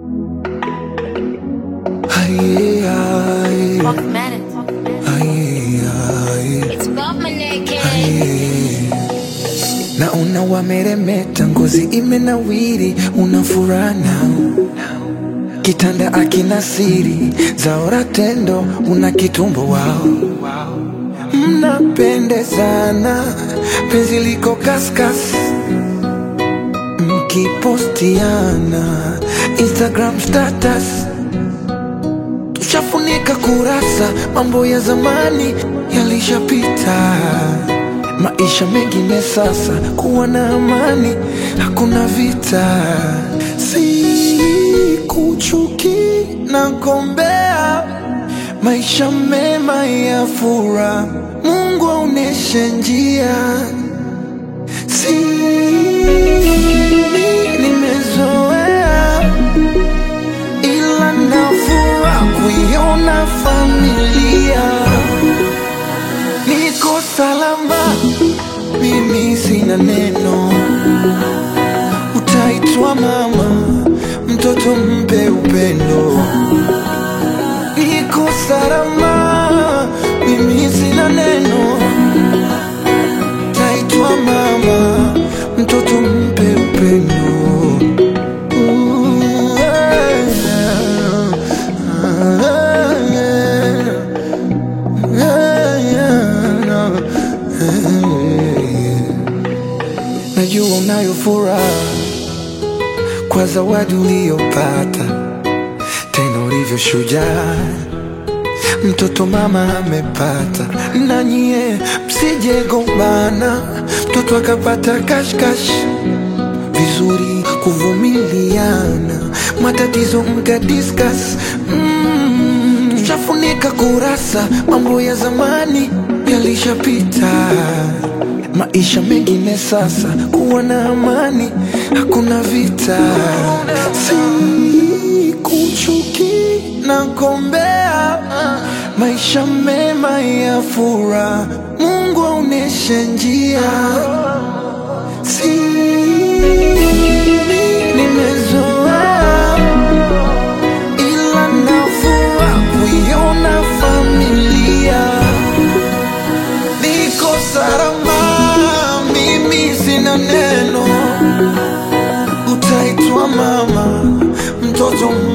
Aye, aye, Fuck minute. aye, aye, It's above my neck, kid. aye. Naona wameremeta, ngozi imenawiri, una furaha nao kitanda akina siri zaora tendo, una kitumbo wao, mnapendezana, penzi liko kaskas, mkipostiana Instagram status Tushafunika kurasa, mambo ya zamani yalishapita. Maisha mengine sasa, kuwa na amani, hakuna vita. Si kuchuki na gombea, maisha mema ya furaha, Mungu aoneshe njia. Si nimezoea ila nafura kuiona familia niko salama, mimi sina neno, utaitwa mama, mtoto mpe upendo. Niko salama, mimi sina neno, utaitwa mama, mtoto mpe upendo. Ooh, yeah, yeah, yeah, yeah, yeah. Najua unayo furaha kwa zawadi uliyopata, tena ulivyo shujaa, mtoto mama amepata. Na nyie msije gombana, mtoto akapata kashkash vizuri kuvumiliana, matatizo mka discuss mm, tushafunika kurasa, mambo ya zamani yalishapita. Maisha mengine sasa, kuwa na amani, hakuna vita, si kuchuki na gombea, maisha mema ya furaha, Mungu aoneshe njia si nimezoea ila nafura kuiona familia niko salama, mimi sina neno, utaitwa mama, mtoto